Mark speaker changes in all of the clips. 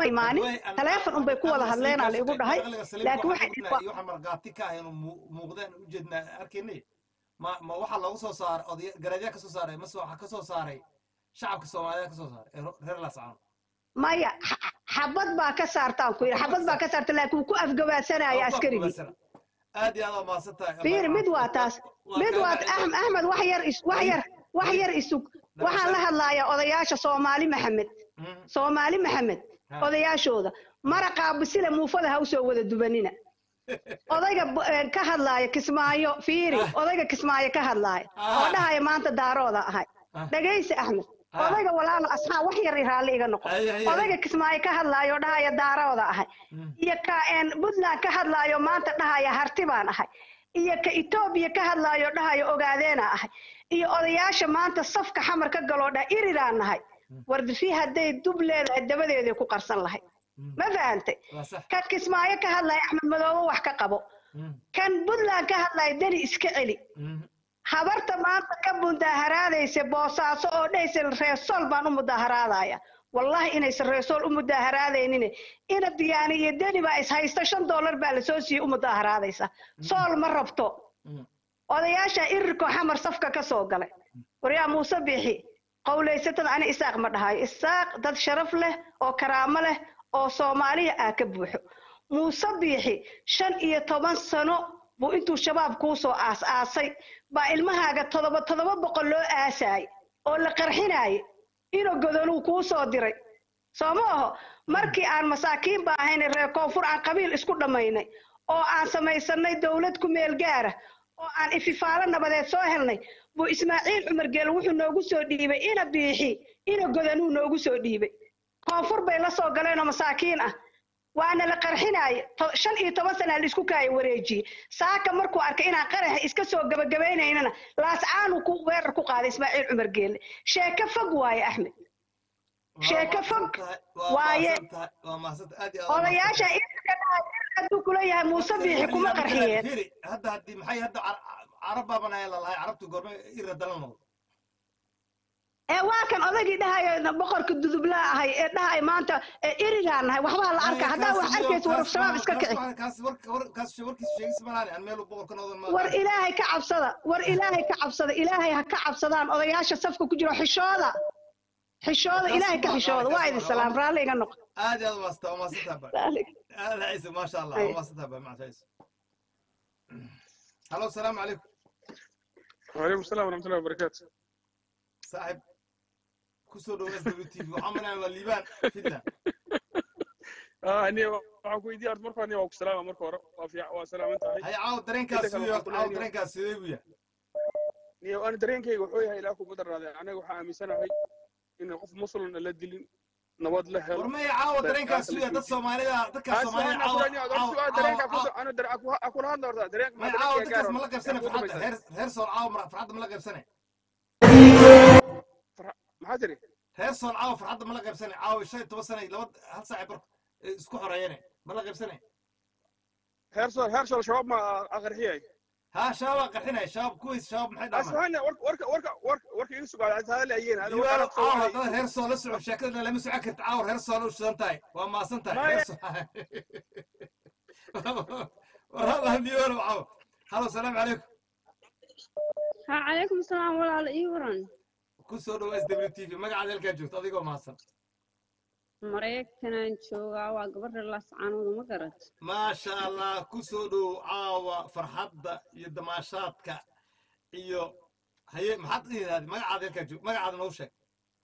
Speaker 1: imaanin taleefon unbay ku wada hadleenaa la igu dhahay laakiin waxay
Speaker 2: waxa margaati ka ah inuu muuqdeen u jeednaa arkaynay ma ma waxa loogu soo saaray odaya garaadyaa ka soo saaray mase waxa ka soo saaray shacabka soomaaliyeed ka soo saaray ee reer laascaan
Speaker 1: maya xa- xabad baa ka saartaan ku yidhi xabad baa ka saarta laakiin wuu ku afgabaadsanaya askarigii
Speaker 2: aad iyo aad waa mahadsan tahay
Speaker 1: fiir mid waa taas mid waa Ahm- axmed wax yar is- wax yar wax yar isug waxaan la hadlayaa odayaasha soomaali maxamed soomaali maxamed odayaashooda maraqaa bisile muufada ha usoo wada dubanina odayga b- eh, ka hadlaaya kismaayo fiiri odayga kismaayo ka hadlaaya oo dhahaya maanta daarooda ahay dhagaysi axmed odayga walaalo asxaab wax yar raalli iga noqo
Speaker 2: Ay, ay, ay.
Speaker 1: odayga kismaayo ka hadlaaya oo dhahaya daarooda ahay iyo ka een, puntland ka hadlaayo maanta dhahaya harti baan ahay iyo ka etoobiya ka hadlaayo dhahaya ogaadeena ahay iyo odayaasha maanta safka xamar ka galoo dhah iriraan nahay wardifi hadday dub leedahay dabadeeday ku qarsan lahayd ma fahantay
Speaker 2: waa sax
Speaker 1: kan kismaayo ka hadlaya axmed madoobe wax ka qabo kan puntland ka hadlaya deni iska celi habarta maanta ka mudaaharaadaysa boosaaso oo dhahaysa reesool baan u mudaaharaadaya wallahi inaysan reesool u mudaaharaadaynin ina diyaani iyo deni baa is haysta shan doolar baa lasoo siiyey u mudaaharaadaysa sool ma rabto odayaasha irirkoo xamar safka ka soo galay waryaa muuse biixi qowlaysatada ani isaaq ma dhahayo isaaq dad sharaf leh oo karaamo leh oo soomaaliya ah ka buuxo muuse biixi shan iyo toban sano buu intuu shabaab kuu soo aas-aasay baa ilmahaaga todoba todoba boqol loo aasaayay oo la qarxinaayay inuu godonuu kuu soo diray soo ma aho markii aan masaakiin ba ahaynay reer koonfur aan qabiil isku dhammaynay oo aan samaysanay dowlad ku meel gaara oo aan ififaalo nabadeed soo helnay buu ismaaciil cumar geel wuxuu noogu soo dhiibay ina biixi ina godanuu noogu soo dhiibay koonfur bay la soo galeenoo masaakiin ah waana la qarxinaaye to- shan iyo toban sanaa laisku kaaya wareejiyey saaka markuu arkay inaan qaraxa iska soo gabagabaynaynana laascaanuu ku weerar ku qaaday ismaaciil cumar geelle sheeko fog waaye axmed sheeko fog waaye
Speaker 2: waa mahadsan aad iyo aad waa
Speaker 1: odayaasha irirka dhahay hadduu kula yahay muuse biixi kuma qarxiyeen
Speaker 2: Firi, hadda haddii maxay hadda car- carab baaban ayaa lalahay carabtu goorme ira dalan noqdo
Speaker 1: ee waa kan odaygii dhahayo boqorka dudublaa ahay ee dhahay maanta ee irigaan nahay waxbaa la arka haddaa wax arkaysa war shabaab iska kici
Speaker 2: kaas warka war- kaas warkiis sheegis malaani aan meel boqorka noqdan ma
Speaker 1: war ilaahay ka cabsada war ilaahay ka cabsada ilaahay ha ka cabsadaan odayaasha safka ku jiro xishooda xishooda ilaahay ka xishooda waa idin salaam raalli iga noqo
Speaker 2: aad iyo aad waa maasanta waa maasantaha ba
Speaker 1: Raalli.
Speaker 2: aad ciise maasha allah
Speaker 1: Ay.
Speaker 2: waa maasantaha ba maca ciise halo asalaamu calaykum
Speaker 3: وعليكم السلام ورحمة الله وبركاته
Speaker 2: saaxib kusoo dhow s w t v waxaa malayna waa liibaan fidna
Speaker 3: آه أني waxaan ku weydiiyay horta marka hore waa ku salaama marka hore waa fiic waa salaaman tahay
Speaker 2: hay caaw dareenkaas
Speaker 3: Inta kale
Speaker 2: sidee
Speaker 3: waxaan ku
Speaker 2: caaw
Speaker 3: leeyahay-
Speaker 2: dareenkaas sidee buu yahay
Speaker 3: niyo ana dareenkayga wuxuu yahay ilaa kugu daraaday anaga waxaa aaminsanahay in qof muslim la dilin nabad la helo
Speaker 2: war maya caawa dareenkaas sidee dad soomaalida dadkaas soomaalida caawa caawa
Speaker 3: kula hadla horta dareenka
Speaker 2: maya caawa dadkaas ma la qaybsane farxadda reer reer sool caawa ma- farxadda ma la qaybsane
Speaker 3: maxaa tiri
Speaker 2: reer sool caawa farxadda ma la qaybsane caawa shan iyo toban sane laba hal saaci bar isku xoreeyane ma la qaybsane
Speaker 3: heer sool heer sool shabaab ma aqarxiyay
Speaker 2: ها شباب قرحنا شباب كويس شباب محي دعم
Speaker 3: asahana warka warka warka warka warka iga sugaad hada ayeen hada
Speaker 2: ديوان
Speaker 3: warka
Speaker 2: عاور هذا هير سول اسعو شكلنا لما سعكرت عاور هير سول وش سنتاي وما سنتاي
Speaker 3: ما
Speaker 2: هير
Speaker 3: ي-
Speaker 2: سول والله ديوان وعاور هلو السلام عليكم
Speaker 4: ها عليكم السلام walaal ii waran
Speaker 2: كل سودو اس دبليو تي في ما قاعد الكا جوت اديكو ما سن
Speaker 4: maraykanaan joogaa waa gabadha laascaanooda ma garat
Speaker 2: ما شاء الله كل سودو عاوا فرحدة يدماشاتك iyo haye maxaad dhihidaadi magacaada halkaa joog magacaada noo sheeg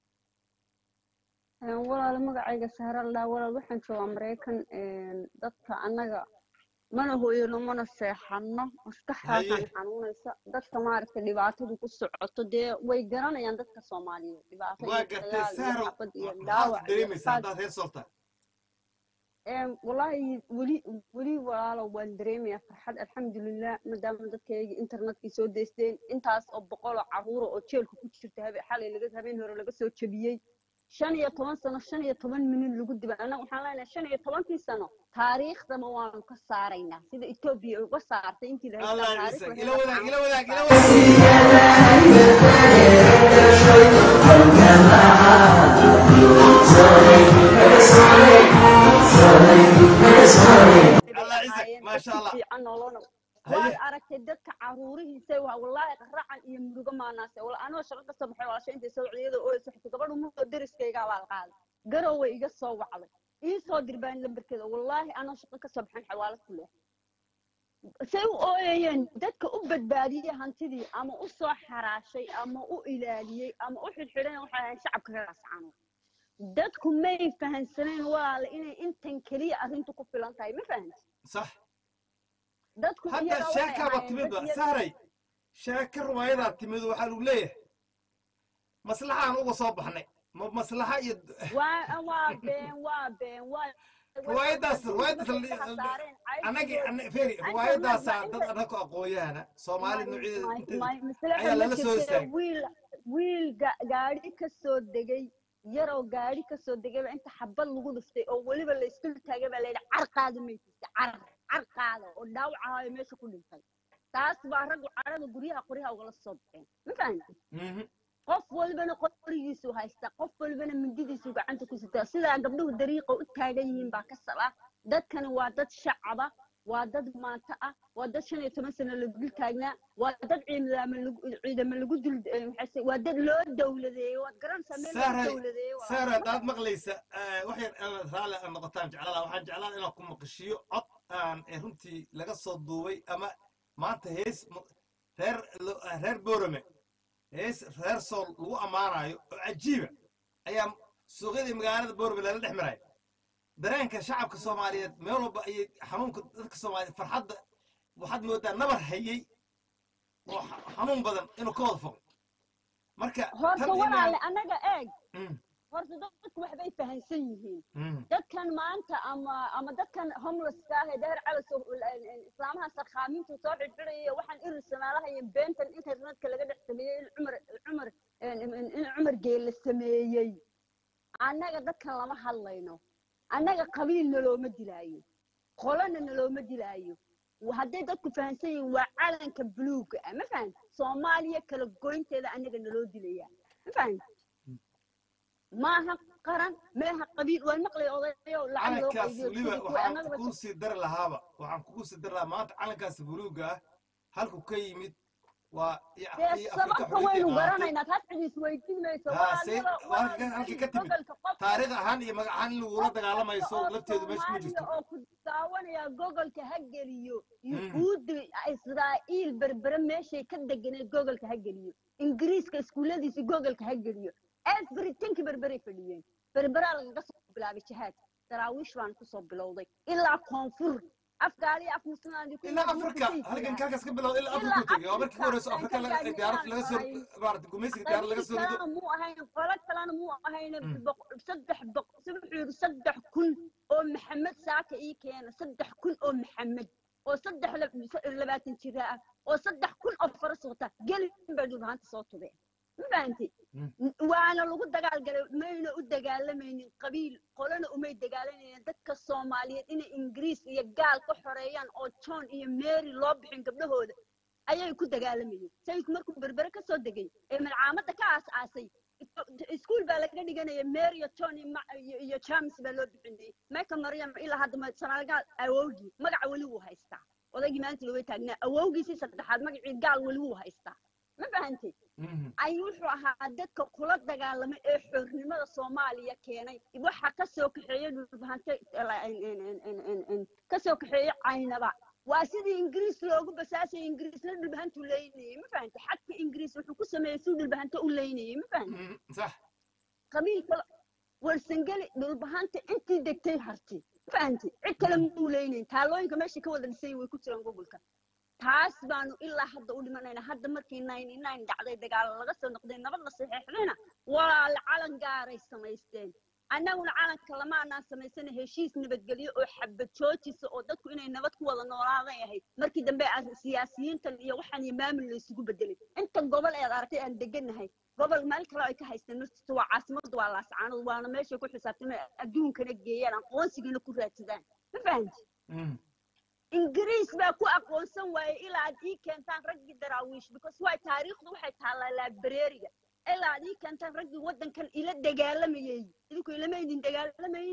Speaker 4: walaal magacayga saharallah walaal waxaan joogaa maraykan dadka annaga mana hooyano mana seexanno maskaxdaasaan
Speaker 2: Haye.
Speaker 4: xanuunaysa dadka maaragtay dhibaatadu ku socoto dee way garanayaan dadka soomaaliyeed dhibaato
Speaker 2: waa
Speaker 4: iyo
Speaker 2: gartay
Speaker 4: dagaal iyo
Speaker 2: sahro
Speaker 4: xabad iyo
Speaker 2: maxaad
Speaker 4: dhaawac iyo
Speaker 2: dareemaysaa
Speaker 4: qaad
Speaker 2: haddaad heer sooltaa
Speaker 4: Em, wallaahi weli weli walaalo waan dareemayaa farxad alxamdulilah maadaama dadkayga internetkii soo deysteen intaas oo boqol oo caruura oo jeelka ku jirta habe xalay laga habeen hore laga soo jebiyey shan iyo toban sano shan iyo toban minut lagu dibay annaga waxaan leenahay shan iyo tobankii sano taariikhdama waanu ka saaraynaa sida etoobiya ay uga saartay intii la
Speaker 2: الله
Speaker 4: haystaa
Speaker 2: يعزك
Speaker 4: taariikh
Speaker 2: إلى
Speaker 4: waxay
Speaker 2: وذاك
Speaker 4: waxaan
Speaker 2: إلى
Speaker 4: uga
Speaker 2: وذاك إلى
Speaker 4: saarnaa
Speaker 2: وذاك
Speaker 5: Sorry,
Speaker 4: walaalow
Speaker 2: Haye.
Speaker 4: waad aragtay dadka caruurihiisa waa wallaahi qaracan iyo murugo maanaase wala anoo shaqo ka soo baxay walaasha intay soo wacdiyada oo saxtay gabadhu muddo deriskaygaa baa la qaaday garow way iga soo wacday ii soo dirbaan lambarkeeda wallaahi anoo shaqo ka soo baxan xawaalad ku leh say u ooyayeen dadka u badbaadiyey hantidii ama u soo xaraashay ama u ilaaliyey ama u xidhxidhan waxay ahayn shacabka ka raascano dadku may fahansaneen walaale inay intan keliya arrintu ku filan tahay ma fahanti
Speaker 2: sax
Speaker 4: dadku
Speaker 2: hadda
Speaker 4: iyaga waxay
Speaker 2: sheekaaba
Speaker 4: ahaayeen
Speaker 2: timidba
Speaker 4: dad iyaga-
Speaker 2: sahray sheeka ruwaayadaa timid waxaa lagu leeyahay maslaxaan uga soo baxnay ma maslaxa iyo
Speaker 4: waa waa been waa been waa
Speaker 2: ruwaayadaas ruwaayadaas anagi feri ruwaayadaasaa dad annaga aqoonyahana soomaali noocyada ayaa lala soo istaagay
Speaker 4: wiil wiil ga- gaari ka soo degay yaroo gaari ka soo degayba inta xabad lagu dhuftay oo weliba la isku taagay baa layidhi carqaada maytista car carqaada oo dhaawac ahaayo meesha ku dhintay taas baa raggu carada guryaha qoryaha ugala soo baxeen ma fahanti
Speaker 2: Mhm.
Speaker 4: qof walbana qorigiisu haysta qof walbana mindidiisu gacanta ku sitaa sidaa gabdhuhu dariiqa u taagan yihiin baa ka saba dadkani waa dad shacaba waa dad maanta ah waa dad shan iyo toban sano la dul taagnaa waa dad ciidamo lagu ciidamo lagu dul eh, maxay se- waa dad loo dowladeeyey waad garanaysaa meel loo
Speaker 2: Sahra-
Speaker 4: dowladeeyey waa-
Speaker 2: saara haddaad maqlaysa eh, wax yar inaad raalli aad noqotaan jeclala waxaan jeclaan inaan ku maqashiyo cod aan eh, runtii laga soo duubay ama maanta hees mu- reer lo- eh, reer boorame hees reer sool lagu ammaanayo oo cajiiba ayaa suuqyadii magaalada boorame lala dhex maraya dareenka shacabka soomaaliyeed meel walba ayay xanuunka dadka soomaaliyeed farxadda waxaad moodaa nabar hayey oo xa- xanuun badan inuu ka wada fogo marka
Speaker 4: horta
Speaker 2: tan inaan-
Speaker 4: walaale annaga eeg
Speaker 2: Mm,
Speaker 4: horta dadku waxbay fahansan yihiin
Speaker 2: mm.
Speaker 4: dadkan maanta ama ama dadkan homelesska ah ee dheer calas oo islaamaha sarkhaamintu soo xidhxidhaya waxaan iri samaalahayo beentan internetka laga dhex sameeyey in cumar cumar in cumar geelle sameeyey annaga dadkan lama hadlayno annaga qabiil nalooma dilaayo qolana nalooma dilaayo hadday dadku fahansan yihiin waa calanka buluuga ah ma fahamta soomaaliya kala goynteeda annaga naloo dilaya ma fahamta maaha qaran meeha qabiil waan maqlay odayo lacag loo
Speaker 2: calankaas
Speaker 4: qaybiyo
Speaker 2: weliba
Speaker 4: sidii kuwa
Speaker 2: waxaan
Speaker 4: annagaba
Speaker 2: kugu sii dari lahaaba waxaan kugu sii dari lahaa maanta calankaas buluuga ah halku ka yimid waa iyo-
Speaker 4: dee
Speaker 2: iyo Afrika
Speaker 4: sababta
Speaker 2: xorriyadda
Speaker 4: waynu
Speaker 2: qaadatay.
Speaker 4: garanaynaa taas cid isweydiin mayso
Speaker 2: Haa, say-
Speaker 4: walaalnimo-
Speaker 2: waa halka- halkii ka timid.
Speaker 4: gobolka qof
Speaker 2: taariikh ahaan iyo magac ahaan in lagula
Speaker 4: qof
Speaker 2: dagaalamayso
Speaker 4: kasta oo
Speaker 2: lafteedu meesha kuma
Speaker 4: Soomaaliya
Speaker 2: jirto
Speaker 4: oo ku daawanaya gogolka ha geliyo
Speaker 2: Mm.
Speaker 4: yuhuudda israa'iil berbere meeshay ka deganeed gogolka ha geliyo ingiriiska iskuulladiisi gogolka ha geliyo everythingki berberay fadhiyeen berberaa lagaga soo bilaabay jihaad daraawiish baan kusoo bilowday ilaa koonfur afgaali af muslimaandi ku
Speaker 2: ilaa
Speaker 4: nool
Speaker 2: afrika
Speaker 4: markay
Speaker 2: halkan
Speaker 4: jiraan.
Speaker 2: kaakaas ka bilow ilaa afrika
Speaker 4: Ilaa
Speaker 2: u tegay waa markii ugu horeyso
Speaker 4: Afrika,
Speaker 2: afrika laga
Speaker 4: aan ka
Speaker 2: diyaarad laga soo
Speaker 4: gaadhnay.
Speaker 2: maarata gumeysiga diyaarad laga soo rido
Speaker 4: kalena muu ahayn qolo kalena muu ahayn
Speaker 2: Mm.
Speaker 4: boq- saddex boq- si wuxuu yidhi saddex kun oo maxamed saaka ii keena saddex kun oo maxamed oo saddex lab- labaatan jira ah oo saddex kun oo faras wata gelin bay dhulbaanta soo tubeen ma fahantay
Speaker 2: Mm.
Speaker 4: waana lagu dagaalgalay mayna u dagaalamaynin qabiil qolana umay dagaalamaynin dadka soomaaliyeed inay ingiriis iyo gaal ka xoreeyaan oo john iyo mary loo bixin gabdhahooda ayay ku dagaalamayeen sayidku markuu berbere ka soo degay ee malcaamadda ka aas-aasay iskuul baa laga dhiganaya mary iyo john iyo Ma- iyo- iyo james baa loo bixinayay meka maryam ilaa hadda ma- soomaalgaal awowgii magaca weli wuu haystaa odaygii maanta looga taagnaa awowgiisii saddexaad magacii gaal weli wuu haystaa ma fahantay
Speaker 2: Mhm.
Speaker 4: ay wuxuu ahaa dadka kula dagaalamay ee xornimada soomaaliya keenay waxa ka soo kaxeeyey dhulbahante ka soo kaxeeyey caynaba waa sidii ingiriis loogu basaasayay ingiriisna dhulbahantu leynayay ma fahantay xadka ingiriis wuxuu ku sameeyey si dhulbahante u leynayay ma fahantay
Speaker 2: Mhm. sax
Speaker 4: qabiilka warsangeli dhulbahanta intii degtay harti ma fahantay cid kale muu leynayn taalooyinka meesha ka wada dhisay way ku jiraan gobolka taas baanu ilaa hadda u dhimanayna hadda markii ninety nine dhacday dagaalo laga soo noqday nabad la saxeexdayna walaale calan gaaray samaysteen annaguna calanka lama anaan samaysana heshiis nabadgelyo oo xabad joojisa oo dadku inay nabad ku wada noolaaday ahayd markii dambe ar- siyaasiyiintan iyo waxaan iyo maamul la isugu bedelay inta gobol eed aragtay aan deganahay gobol meel kale ay ka haysteen markasta waa caasimadu waa laascaanood waana meeshay ku xisaabtamay adduunkana geeyaan aqoonsigana ku raadsadaan ma fahanti
Speaker 2: Mhm.
Speaker 4: ingiriis baa ku aqoonsan waayey ilaa aad ii keentaan raggii daraawiish because waay taariikhdu waxay taallaa laabareeriga ilaa aad ii keentaan raggii waddankan ila dagaalamayey idinku ilama idin dagaalamayni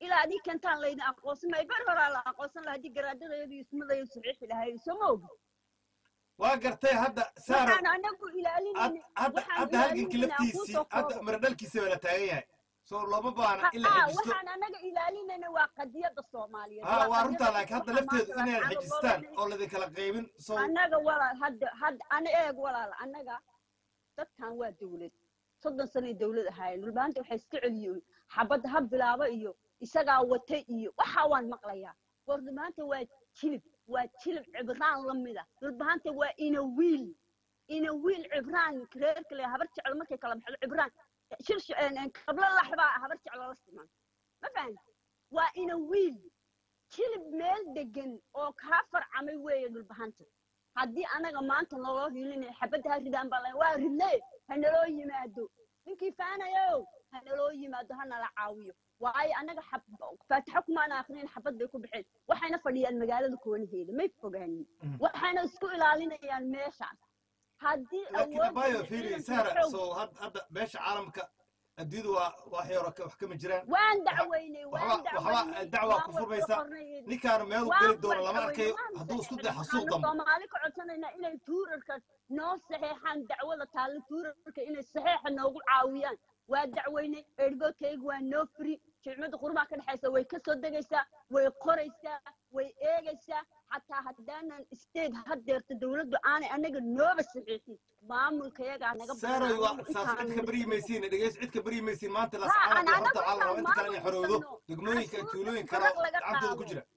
Speaker 4: ilaa adii kentaan laydin aqoonsan maayo ber horaa la aqoonsan lahaa haddii garaadadayadu ismadaydu saxiixi lahayd soo ma ogi
Speaker 2: waa gartay hadda saaro
Speaker 4: waxaan anagu
Speaker 2: had-
Speaker 4: ilaalinayna
Speaker 2: hadda
Speaker 4: waxaan
Speaker 2: hadda halgankii
Speaker 4: ilaalinayna aan
Speaker 2: laftiisii
Speaker 4: kusoo
Speaker 2: hadda
Speaker 4: koobo.
Speaker 2: maradhalkiisa baa la taagan yahay soo looma baana in la
Speaker 4: haa
Speaker 2: xejisto
Speaker 4: waxaan anaga ilaalinayna waa qadiyada soomaaliyeed
Speaker 2: haa waa
Speaker 4: qadiyada
Speaker 2: runtaa laakiin hadda
Speaker 4: waxa
Speaker 2: lafteedu
Speaker 4: maanta
Speaker 2: inaad
Speaker 4: la
Speaker 2: xejistaan
Speaker 4: caalamka
Speaker 2: oo ladin kala qaybin soo
Speaker 4: annaga walaal hadda hadda ana eeg walaal annaga dadkan waa dawlad soddon sanay dawlad ahaayeen dhulbaanta waxay iska celiyeen xabadda ha bilaabo iyo isagaa wata iyo waxa waan maqlayaa war dhulbaanta waa jilib waa jilib cibraan la mida dhulbaanta waa ina wiil ina wiil cibraan reerka le habar jeclo markay kala baxdo cibraan shirsh kablo laxbaa habar jeclo la siman ma fahan waa ina wiil jilib meel degan oo kaa farcamay weeye dhulbahanta haddii anaga maanta naloo hilinaya xabadda ha ridaan baa la waa ridle ha naloo yimaado ninkii faanayo ha naloo yimaado ha nala caawiyo waayo anaga xab- faataxo kumaana akrinin xabad bay ku baxeen waxayna fadhiyaan magaalada koonaheeda may fogaanin
Speaker 2: Mm.
Speaker 4: waxayna isku ilaalinayaan meeshaas haddii
Speaker 2: laakiin
Speaker 4: awoodda
Speaker 2: abayo
Speaker 4: iyo
Speaker 2: fiiri
Speaker 4: ciidanka
Speaker 2: saara
Speaker 4: xoog-
Speaker 2: soo had- hadda beesha caalamka adduunyadu waa wax yaro ka- wax kama jiraan
Speaker 4: waan dacweynay waan
Speaker 2: waxba waxba
Speaker 4: dacweynay
Speaker 2: dacwaa
Speaker 4: waan
Speaker 2: ku
Speaker 4: wada
Speaker 2: furmaysa
Speaker 4: qornay
Speaker 2: ninkaanu meel u
Speaker 4: waan
Speaker 2: geli doono lama
Speaker 4: wada
Speaker 2: arkayo
Speaker 4: dacweynay
Speaker 2: hadduu isku day
Speaker 4: waxaanu
Speaker 2: xasuuq dambe
Speaker 4: soomaali ka codsanaynaa inay tuurarka noo saxeexaan dacwada taalla tuurarka inay saxeexa noogu caawiyaan waa dacweynay ergoodkayga waa noo firi jimcada qurbaha ka dhexaysa way ka soo degaysaa way qoraysaa way eegaysaa xataa haddaanan state haddeerta dawladdu aanay anaga nooba saxiixin maamulka yagaa naga
Speaker 2: saaroy waa
Speaker 4: badan
Speaker 2: saas cid ka baryi maysiin dhegeys cid ka baryi maysiin maanta las
Speaker 4: Ha,
Speaker 2: caalamka
Speaker 4: aan
Speaker 2: horta
Speaker 4: anagu
Speaker 2: waxaa la rabaa inta kale inay
Speaker 4: maamul
Speaker 2: xorowdo
Speaker 4: kusano.
Speaker 2: degmooyinka
Speaker 4: Cashuurta
Speaker 2: tuulooyin
Speaker 4: tukaraq
Speaker 2: kale oo
Speaker 4: laga
Speaker 2: gacantooda ku
Speaker 4: qaado.
Speaker 2: jira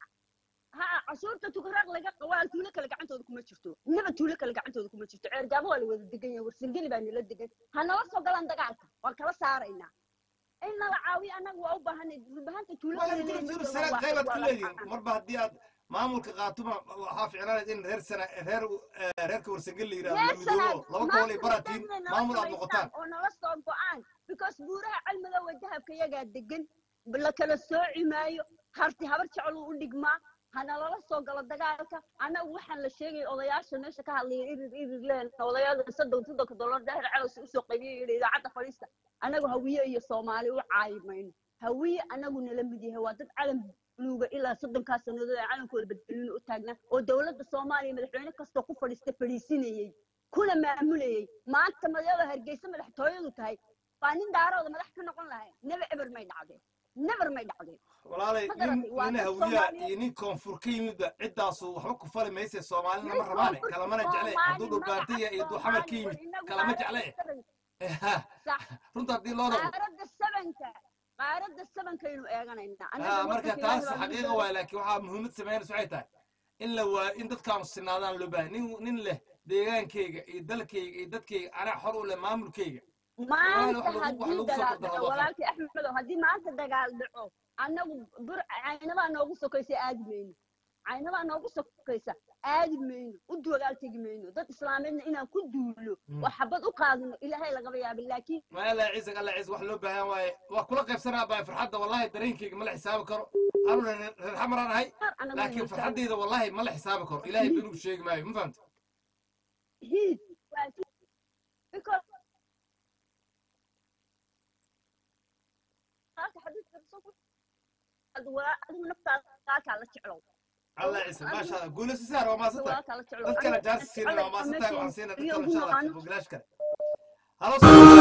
Speaker 4: ha cashuurta tukaraq laga waa tuulo kale gacantooda kuma jirto inaba tuulo kale gacantooda kuma jirto ceergaabo waa la wada degan yahay warsangeli baa nala degan ha nala soo galaan dagaalka waan kala saaraynaa in nala caawiyo annaga waa u baahanay dhulbahanta tuulo
Speaker 2: waa
Speaker 4: kale
Speaker 2: in
Speaker 4: leeyihiin
Speaker 2: tuur
Speaker 4: ma
Speaker 2: sanaad
Speaker 4: joogaan,
Speaker 2: qaybaad
Speaker 4: waa-
Speaker 2: ku
Speaker 4: waa la
Speaker 2: leedihin
Speaker 4: raacaa.
Speaker 2: marba haddii aad maamulka qaatuma waxaa ficnaanayd in reer sana reer eh, reerka warsangel la yidhahdo la midoobo laba gobol ay baraatiin maamul aad noqotaan
Speaker 4: oo nala soo go-aan because buuraha cilmidowa dahabka yagaa degan la kala sooci maayo harti habar jecluu u dhigmaa hana lala soo galo dagaalka annagu waxaan la sheegay odayaasha meesha ka hadlaya irir irir leen odayaada soddon soddonka dollar daahir calos usoo qaybiyay yidhi idaacadda fadhiista annagu hawiye iyo soomaali u caayi mayno hawiye annagu nala mid yahay waa dad calan buluuga ilaa soddonkaa sannadood ee calankooda badbaadina u taagnaa oo dowladda soomaaliya madaxweyne kastoo ku fadhiista fadhiisinayey kuna maamulayey maanta madada hargeysa madaxtooyadu tahay waa nin daarooda madax ka noqon lahay never ever may dhacdeen never may dhacdeen
Speaker 2: walaalay
Speaker 4: Ma
Speaker 2: nin
Speaker 4: garatay, waa
Speaker 2: nin
Speaker 4: dad
Speaker 2: hawiyaa
Speaker 4: Soomaaliyeed.
Speaker 2: iyo nin koonfur ka yimidba ciddaasu waxba ku fali mayse soomaalina ma
Speaker 4: Nin
Speaker 2: rabaane
Speaker 4: koonfur
Speaker 2: kalamana jecle
Speaker 4: Soomaali
Speaker 2: hadduu dhulbaantaya iyo hadduu xamar ka
Speaker 4: magaca
Speaker 2: yimid
Speaker 4: Soomaali, war
Speaker 2: kalama
Speaker 4: inagu
Speaker 2: jecle
Speaker 4: qaaradda
Speaker 2: sax
Speaker 4: sax
Speaker 2: runta haddii loo noqdo
Speaker 4: qaaradda sabanka qaaradda sabankaynu eeganaynaa
Speaker 2: ha
Speaker 4: Annaga
Speaker 2: marka
Speaker 4: waddanka
Speaker 2: taas
Speaker 4: Ilaahay baa
Speaker 2: xaqiiqa
Speaker 4: nagu
Speaker 2: waay laakiin waxaa muhiimad sameynaysa waxay tahay in la waayo in dadkaanu sinaadaan loo baahay nin nin leh deegaankayga iyo dalkayga iyo dadkayga anaa xor u leh maamulkayga
Speaker 4: maanta
Speaker 2: wax lagu- wax
Speaker 4: haddii
Speaker 2: lagu soo
Speaker 4: dagaal
Speaker 2: qordaro
Speaker 4: dhaco
Speaker 2: waa
Speaker 4: walaalkii axmedow haddii maanta dagaal dhaco annagu bur caynabaa noogu sokaysa aadi mayno caynabaa noogu sokaysa aadi mayno u dagaal tegi mayno dad islaameedna inaan ku duulo
Speaker 2: Mm.
Speaker 4: oo xabad u qaadino ilaahay lagaba yaabin laakiin
Speaker 2: ma alla ciise alla ciise wax loo baahan waaye waa kula qaybsanaa baa farxadda wallahi dareenkayga ma la xisaabi karo anuna reer xamaraan ahay
Speaker 4: anagu
Speaker 2: laakiin farxaddayda wallahi ma la xisaabi karo ilaahay benugu sheegi maayo ma fahamta
Speaker 4: hiid waa because qaarka xadiiska rasuulku adigu naftaada qaarkaa la jeclow
Speaker 2: alla ciise maasha allah guulayso saar waa maasan tahay
Speaker 4: walaalkaa la jeclow
Speaker 2: dad kale jaarsi siina waa maasan tahay waxaan siina dad kale insha allah
Speaker 4: Anigu-
Speaker 2: bilaash kale halo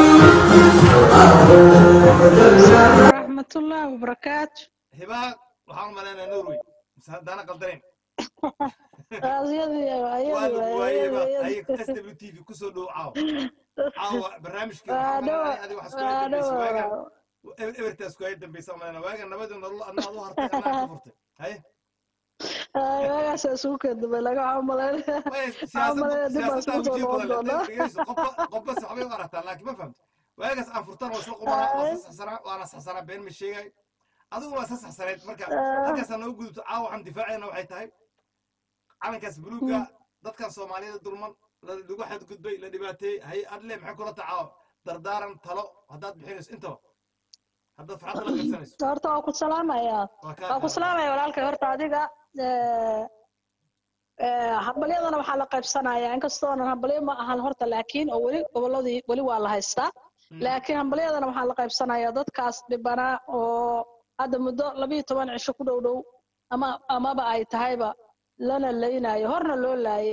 Speaker 5: ورحمة الله وبركاته
Speaker 2: hibaa waxaan u malaynaa norway mise haddaana qaldanayn
Speaker 5: أزيادي
Speaker 2: waa lagu waayey hibaa ay
Speaker 5: أزيادي
Speaker 2: s w t v kusoo dhow caawa caawa barnaamijkii
Speaker 5: أدوى
Speaker 2: adiga wax isku dambaysa waagan
Speaker 5: أدوى
Speaker 2: ebertaas ku ay dambaysa malayna waagan nabadii nolol adna ad u hartay anaa ka furtay haye
Speaker 5: magaas isugu kadaba laga camaleen
Speaker 2: Waaye
Speaker 5: Camalada
Speaker 2: siyaasadda
Speaker 5: dib baan
Speaker 2: siyaasadda
Speaker 5: isku soo
Speaker 2: wajiib badan
Speaker 5: noqon doonaa.
Speaker 2: leh dhegeyso qofba qofba si waxbay u aragtaa laakiin ma fahamta waagaas aan furtan waa isla qubanaa waa isla saxsanaa waana saxsanaa been ma sheegay adigu waa isla saxsaneed marka halkaas aan noogu gudubto caawa waxaan difaacayna waxay tahay calankaas buluuga dadkan soomaaliyada dulman la- lagu xadgudbay la dhibaateeyey hay adle maxay kula tacaawo dardaaran talo haddaad bixinayso intaba haddaad farxadda la qabsanayso
Speaker 5: horta waa ku salaamayaa
Speaker 2: waa kaa
Speaker 5: waa ku
Speaker 2: qaada.
Speaker 5: salaamaya walaalkay horta adiga ee, ee, hambalyadana waxaa la qaybsanayaa inkastoonan hambalyo ma ahan horta laakiin oo weli gobolladii weli waa la haystaa
Speaker 2: Mm.
Speaker 5: laakiin hambalyadana waxaa la qaybsanayaa dadkaas dhibanaa oo hadda muddo labiyo toban cisho ku dhow dhow ama amaba ay tahayba lana laynayo horna loo laaye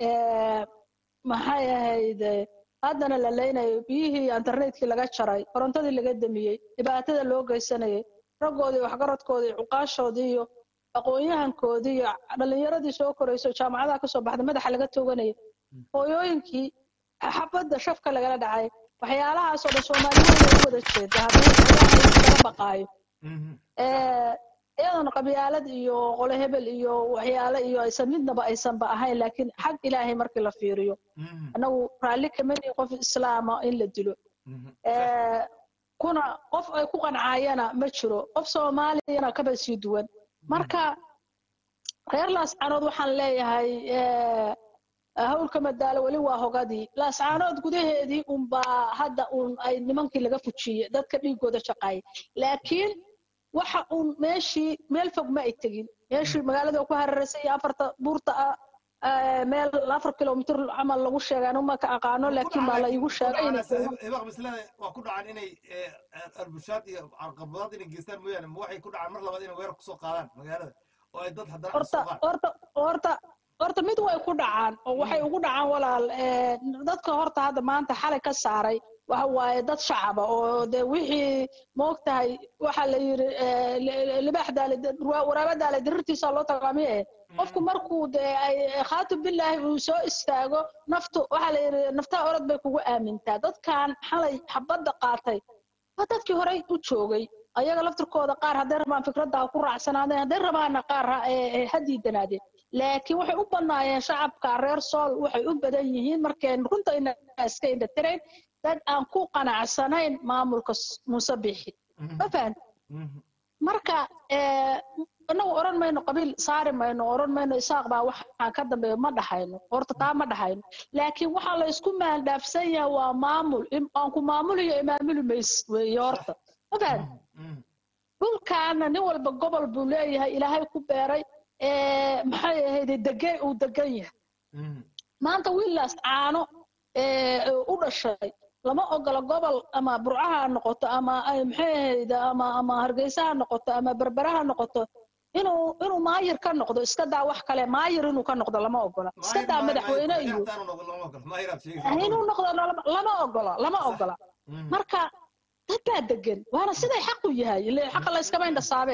Speaker 5: maxay ahayd haddana la laynayo biyihii internetkii laga jaray korontadii laga damiyey dhibaatada loo geysanayay raggoodii waxgaradkoodii cuqaashoodii iyo aqoon-yahankoodii iyo dhallinyaradii soo korayso jaamacadaha kasoo baxday madaxa laga tooganayay hooyooyinkii xabadda shafka lagala dhacay waxyaalahaasoo dhan soomaaliyeed way u wada jeeda haddii ilaahay laga baqaayo iyadoona qabyaalad iyo qole hebel iyo waxyaale iyo aysan midnaba aysanba ahayn laakiin xag ilaahay markii la fiiriyo annagu raalli kama nihin qof islaama in la dilo kuna qof ay ku qancayana ma jiro qof soomaaliyana kaba sii duwan marka reer laascaanood waxaan leeyahay hawlka madaalo weli waa hogadii laascaanood gudaheedii unbaa hadda un ay nimankii laga fujiyey dadka dhiigooda shaqaaya laakiin waxa uun meeshii meel fog ma ay tegin meeshii magaalada ku hararaysa iyo afarta buurta ah meel afar kilomitr camal lagu sheegay anu ma ka aqaano laakiin baa la igu sheegay
Speaker 2: hibaaq mislada waa ku dhacaan inay arbushaad iyo carqabadaad inay geystaan mooyaane ma waxay ku dhacaan mar labaad inay weerar kusoo qaadaan magaalada oo ay dad haddana
Speaker 5: horta horta horta horta mid way ku dhacaan oo waxay ugu dhacaan walaal dadka horta hadda maanta xalay ka saaray waxa waaye dad shacaba oo de wixii moogtahay waxa la yiri libaax daale waraaba daale dirirtiisa loo tagaamiye qofku markuu de ay khaatib bilaahi uu soo istaago naftu waxa la yiri naftaa orod bay kugu aamintaa dadkan xalay xabadda qaatay waa dadkii horey u joogay ayaga laftirkooda qaar hadday rabaan fikradda ku raacsanaadeen hadday rabaana qaar ha diidanaadeen laakiin waxay u bannaayeen shacabka reer sool waxay u badan yihiin markeen runta ina iska indhatirayn dad aan ku qanacsanayn maamulka muuse bixi ma fahan marka inagu oran mayno qabiil saari mayno oran mayno isaaq baa waxaan ka dambeeyo ma dhahayno horta taa ma dhahayno laakiin waxaa la isku maandhaafsan yahay waa maamul aan ku maamuliyo imaamuli mays weeye horta ma fahan dhulkaana nin walba gobol buu leeyahay ilaahay ku beeray maxay ahayde degay uu degan yahay maanta wiilaas caano u dhashay lama ogola gobol ama burcaha ha noqoto ama maxay ahayde ama ama hargeysa ha noqoto ama berbera ha noqoto inuu inuu maayir ka noqdo iska daa wax kale maayir inuu ka noqdo lama ogola iska daa madaxweyne iyo inuu noqdo lama ogola lama ogola marka dad baa degan waana siday xaq u yahay ile xaqa la iskama indhasaabee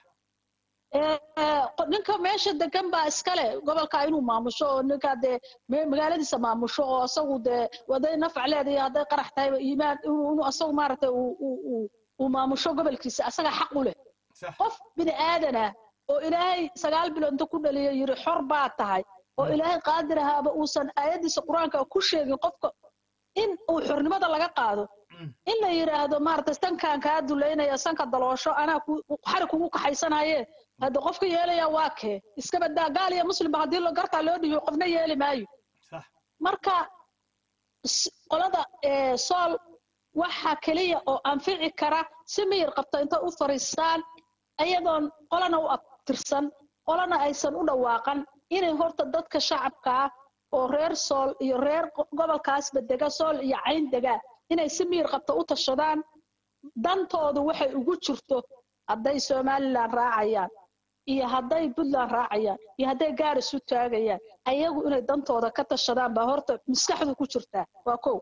Speaker 5: ninka meesha degan baa iskale gobolka inuu maamusho oo ninka dee magaaladiisa maamusho oo asagu dee waday nafac leedahay hadday qarax tahayba iimaan inuu asagu maaragtay uu maamusho gobolkiisa asaga xaq u leh qof bini aadan ah oo ilaahay sagaal bilood inta ku dhaliyo yiri xor baa tahay oo ilaahay qaadir ahaaba uusan aayadiisa qur-aanka ku sheegin qofka in uu xornimada laga qaado in la yidhaahdo maaragtay sankaan kaa dulaynaya sanka daloosho anaa xari kugu kaxaysanaye hadda qofka yeelaya waa kee iska badaa gaal iyo muslimba haddii gartaa loo dhiibo qofna yeeli maayo marka qolada sool waxa keliya oo anfici kara si miyir qabta inta u fariistaan ayadoon qolana u abtirsan qolana aysan u dhawaaqan inay horta dadka shacabka ah oo reer sool iyo reer gobolkaasba dega sool iyo cayn dega inay si miyir qabta u tashadaan dantoodu waxay ugu jirto hadday somalilan raacayaan iyo hadday puntland raacayaan iyo hadday gaar isu taagayaan ayagu inay dantooda ka tashadaan baa horta maskaxdu ku jirtaa waa kow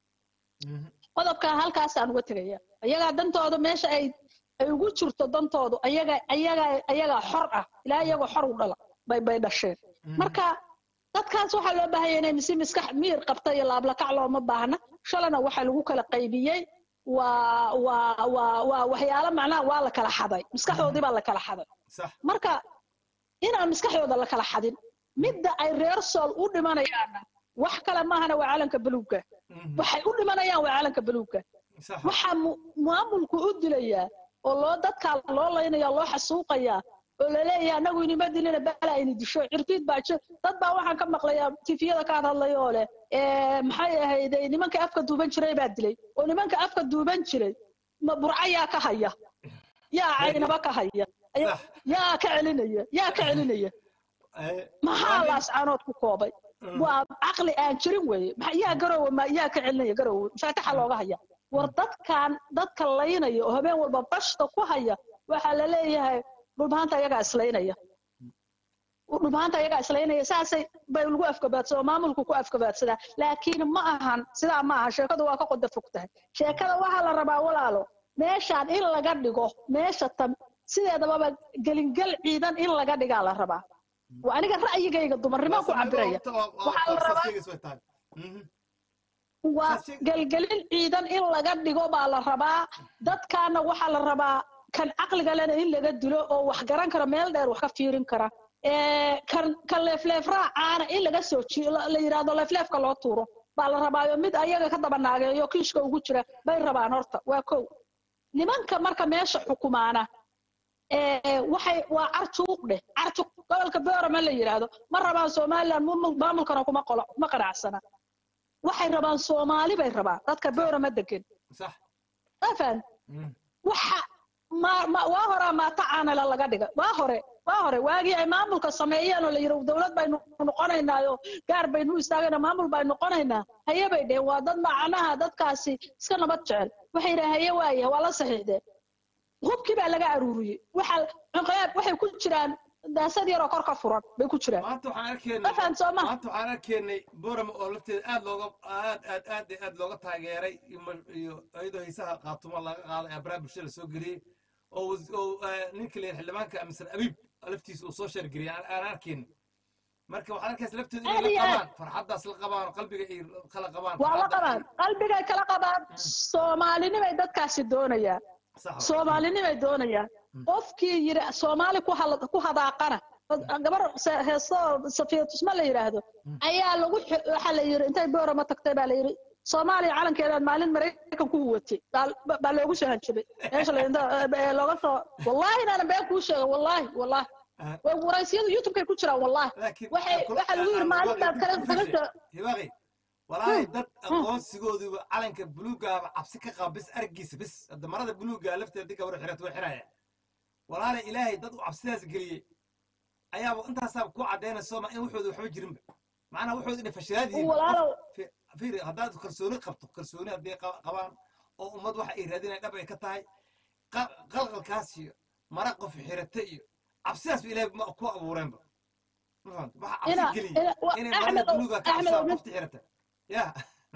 Speaker 5: qodobkaa halkaasaan uga tegaya ayagaa dantooda meesha ay ay ugu jirto dantoodu ayaga ayaga ayagaa xor ah ilaa iyagoo xor u dhala bay bay dhasheen marka dadkaas waxaa loo baahanya inay si miskax miyir qabta iyo laablakac looma baahna shalana waxaa lagu kala qaybiyey waa waa waa waa waxyaalo macnaha waa la kala xaday maskaxdoodii baa la kala xaday marka inaan maskaxdooda la kala xadin midda ay reer sool u dhimanayaanna wax kale maahana waa calanka baluugga waxay u dhimanayaan waa calanka baluugga waxaa maamulku u dilayaa oo loo dadkaa loo laynaya loo xasuuqayaa oo laleeyahay anagu inima dilina bala ini disho cirfiid baa jir dad baa waxaan ka maqlayaa tifiyada ka hadlaya oo leh maxay ahayd nimanka afka duuban jiray baa dilay oo nimanka afka duuban jiray ma burca yaa ka haya yaa caynaba ka haya yaa ka celinaya yaa ka celinaya maxaa laascaanood ku koobay waa caqli aan jirin weeye yaa garowe ma yaa ka celinaya garowe faataxa looga haya war dadkan dadka laynaya oo habeen walba bashta ku haya waxaa la leeyahay dhulbaanta iyagaa islaynaya dhulbaanta iyagaa islaynaya saasay bay lagu afgabaadsadaa oo maamulku ku afgabaadsadaa laakiin ma ahan sidaa ma aha sheekadu waa ka qoda fog tahay sheekada waxaa la rabaa walaalo meeshaan in laga dhigo meesha tan sideedababa gelingel ciidan in laga dhigaa la rabaa waa aniga ra'yigayga dumarnimo ku cabiraya waxaa la rabaa waa gelgelin ciidan in laga dhigo baa la rabaa dadkaana waxaa la rabaa kan caqliga lena in laga dilo oo wax garan kara meel dheer wax ka fiirin kara kan kan leefleef raacaana in laga soo ji la yidhaahdo leefleefka loo tuuro baa la rabaayo mid ayaga ka daba naageeyo kiishka ugu jira bay rabaan horta waa kow nimanka marka meesha xukumaana waxay waa carjuuq dheh carjuuq gobolka boorama la yidhaahdo ma rabaan somaliland maamulkana kuma qolo kuma qanacsana waxay rabaan soomaali bay rabaan dadka boorama degan afan waxa ma ma waa horaa maata caanala laga dhiga waa hore waa hore waagii ay maamulka sameeyeen oo la yidhi dowlad baynu noqonaynaayo gaar baynu istaagayna maamul baynu noqonaynaa haye bay dheheen waa dad macnaha dadkaasi iska nabad jecel waxay yidhahen haye waaye waa la saxiixdeen hubkii baa laga aruuriyey waxa cuqaab waxay ku jiraan daasad yaroo kor ka furan bay ku jiraan
Speaker 2: maanta waxaan arkaynay
Speaker 5: afan sooma
Speaker 2: maanta waxaan arkaynay boorama oo lafteeda aad looga aad aad aad iyo aad looga taageeray iyo ma- iyo iyadoo hiisaha qaatumo laga qaaday ee baraha bulshada soo geliyey oo was- oo eh, ninka la yidhaha xildhibaanka amisan abiib laftiisa uu soo sheergeliyey aan aan arkaynay marka waxaan arkaysa lafteeda
Speaker 5: Aad
Speaker 2: inay
Speaker 5: iyo
Speaker 2: la
Speaker 5: aad.
Speaker 2: qabaan farxaddaas la qabaan oo qalbiga ay kala qabaan
Speaker 5: waa la
Speaker 2: farxadda-
Speaker 5: qabaan qalbigay kala qabaan soomaalinimay dadkaasi doonayaan
Speaker 2: sax wa-
Speaker 5: soomaalinimay doonayaan qofkii yiri soomaali ku hal- ku hadaaqana gabar se- heeso safiya tusma la yidhaahdo ayaa lagu xi- waxaa la yidhi intay boorama tagtay baa la yidhi soomaaliya calankeedaad maalin maraykan ku watay baa- baa loogu soo hanjabay meesha la yidhahdo, eh, looga soo wallahi inaanan been kuu sheega wallahi wallahi
Speaker 2: Ah.
Speaker 5: way waraysiyadu youtubekay ku jiraan wallahi
Speaker 2: laakiin
Speaker 5: waxay
Speaker 2: kul-
Speaker 5: waxaa lagu yidhi maalin baad kala kala soo
Speaker 2: hibaaqi walaahi dad aqoonsigooduba calanka buluugaaba cabsi ka qaba bis argiisa bis hadda marada buluuga lafteeda dii gabar xirata way xiraya walaala ilaahay dad u cabsidaas geliyey ayaaba intaasaaba ku caddaynayso ma in waxooda waxba jirinba macnaha waxooda inay fashilaad yihiin
Speaker 5: walaalow
Speaker 2: Fi- fiiri haddaad kalsooni qabto kalsooni haddii qa- qabaan oo ummad waxa ay raadinaya dhab ay ka tahay qa- qalqalkaas iyo mara qof xirata iyo cabsidaasba ilaahay ma ku abuureenba ma fahamta waxa cabsi
Speaker 5: ina
Speaker 2: geliyey
Speaker 5: ina wa-
Speaker 2: inay marada
Speaker 5: axmed
Speaker 2: buluuga ka
Speaker 5: axmed
Speaker 2: cabsadaan
Speaker 5: mid
Speaker 2: qofta xirata ya